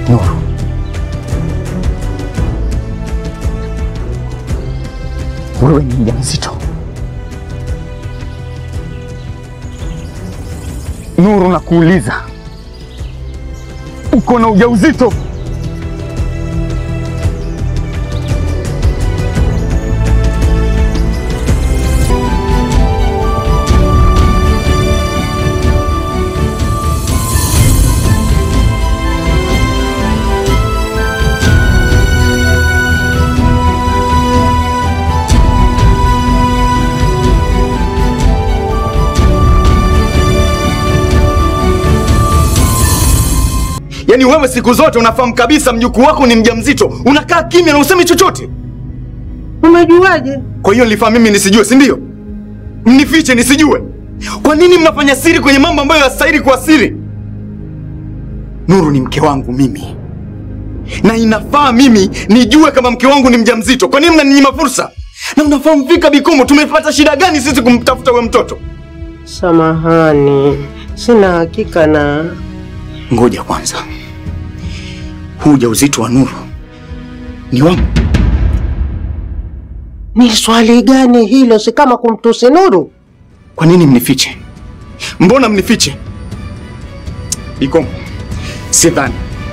Nuru, wewe ni mjamzito. Nuru, nakuuliza, uko na ujauzito? Yaani wewe siku zote unafahamu kabisa mjukuu wako ni mjamzito, unakaa kimya na usemi chochote. Umejuaje? Kwa hiyo nilifahamu mimi nisijue, si ndio? Mnifiche nisijue. Kwa nini mnafanya siri kwenye mambo ambayo yastahili kuwa siri? Nuru ni mke wangu mimi, na inafaa mimi nijue kama mke wangu ni mjamzito. Kwa nini mnaninyima fursa? Na unafahamu fika Bikomo, tumepata shida gani sisi kumtafuta huyo mtoto? Samahani, sina hakika na Ngoja kwanza, huu ujauzito wa Nuru ni wangu. ni swali gani hilo? Si kama kumtusi Nuru. Kwa nini mnifiche? Mbona mnifiche? Bikomo, sidhani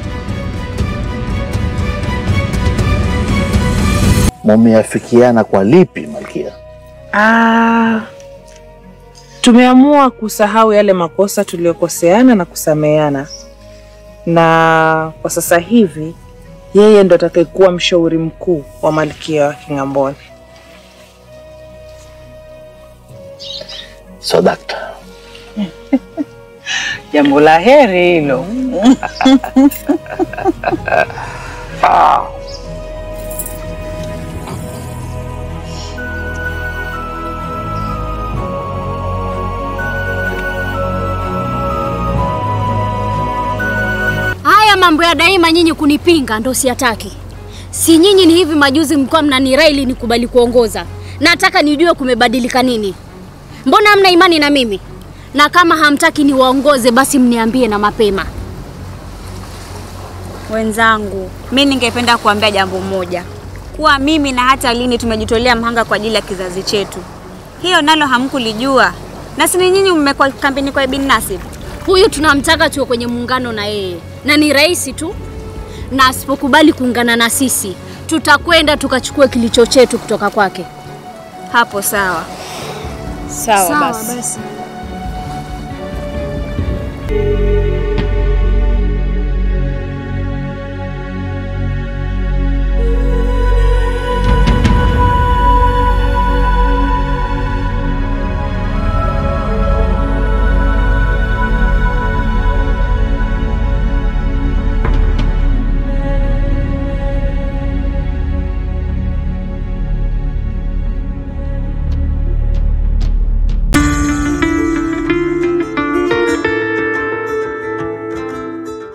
Mumeafikiana kwa lipi Malkia? Ah, tumeamua kusahau yale makosa tuliyokoseana na kusameheana, na kwa sasa hivi yeye ndo atakayekuwa mshauri mkuu wa malkia wa King'amboni. So dakta, Jambo la heri hilo. Haya mambo ya daima nyinyi kunipinga ndo siyataki. Si nyinyi ni hivi majuzi mlikuwa mnanirai ili nikubali kuongoza. Nataka nijue kumebadilika nini. Mbona hamna imani na mimi? Na kama hamtaki niwaongoze basi mniambie na mapema. Wenzangu, mi ningependa kuambia jambo moja, kuwa mimi na hata Lini tumejitolea mhanga kwa ajili ya kizazi chetu. Hiyo nalo hamkulijua, na si ni nyinyi mmekuwa kampeni kwa Ibn Nasib. Huyu tunamtaka tuwe kwenye muungano na yeye, na ni rahisi tu, na asipokubali kuungana na sisi tutakwenda tukachukue kilicho chetu kutoka kwake. Hapo sawa. Sawa, basi. basi.